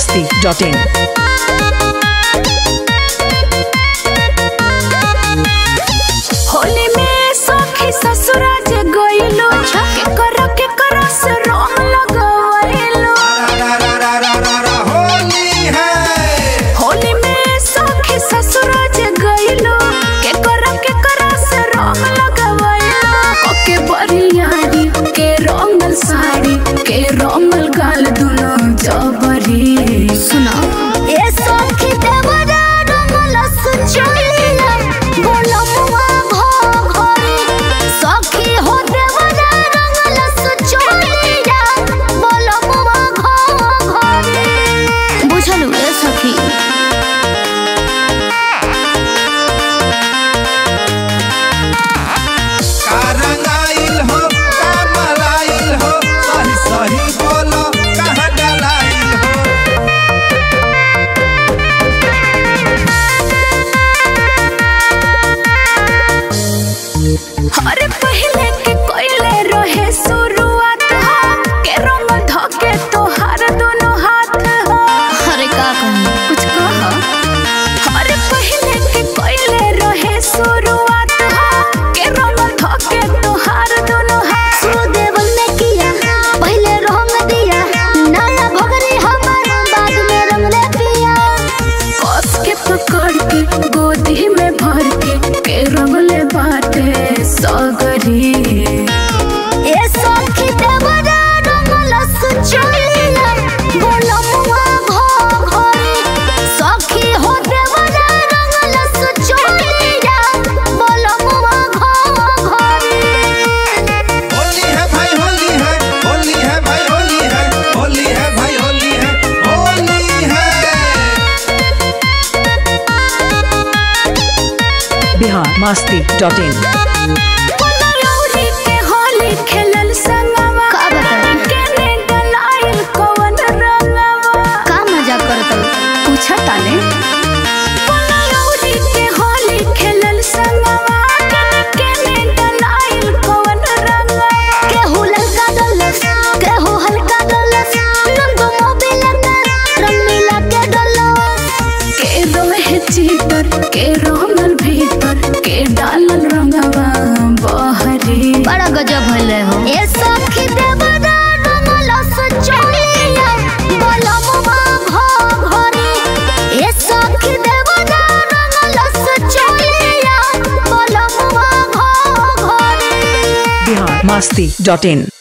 masti.in. Holi में सखी ससुराज गइलो के कर के कर से रंग लगवइलो होली है होली में सखी ससुराज गइलो के कर के कर से रंग लगवइलो ओके बरियारी के रंगल साड़ी के रंगल गाल दुनो जबरी सुना ए सखी देवरा रंगल सुचलिया बोलमुआ भो घरे सखी हो देवरा रंगल सुचलिया बोलमुआ घो घरे बुझलु ए सखी का रंगाइल हो का मलाइल हो सही सही बोलो कहाँ डलाइल हो अरे पहले के कोइले रहे शुरुआत हो के रंग धके तोहार दोनों हाथ हो अरे का कहूं कुछ कह अरे पहले के कोइले रहे शुरुआत हो के रंग धके तोहार दोनों हाथ सुदेवल ने किया पहले रंग दिया नया भगरी हमार बाद में रंग ने पिया कस के पकड़ के गोदी में भर के के रंगले बाटे सगरी ए सखी देवरा रंगल सुचलिया बोलमुआ भो घरे सखी हो देवरा रंगल सुचलिया बोलमुआ घो घरे होली है भाई होली है होली है भाई होली है होली है भाई होली है होली है Bihar masti.in. पुनरौरी के होली खेलल संगवा का बताई? केने डलाइल कवन रंगवा का मजाक करत पूछा ताने पुनरौरी के होली खेलल संगवा केने केने डलाइल कवन रंगवा केहू ललका डलस केहू हल्का डलस नंदो मोबिल कर रंग मिला के डलस के रोहे चीतर के रोमल भीतर के डालल रंगवा बहरी बड़ा गजब भइले हो ए सखी देवदा रंगल सचलिया बोलमुआ भो घरे ए सखी देवदा रंगल सचलिया बोलमुआ भो घरे Bihar masti.in.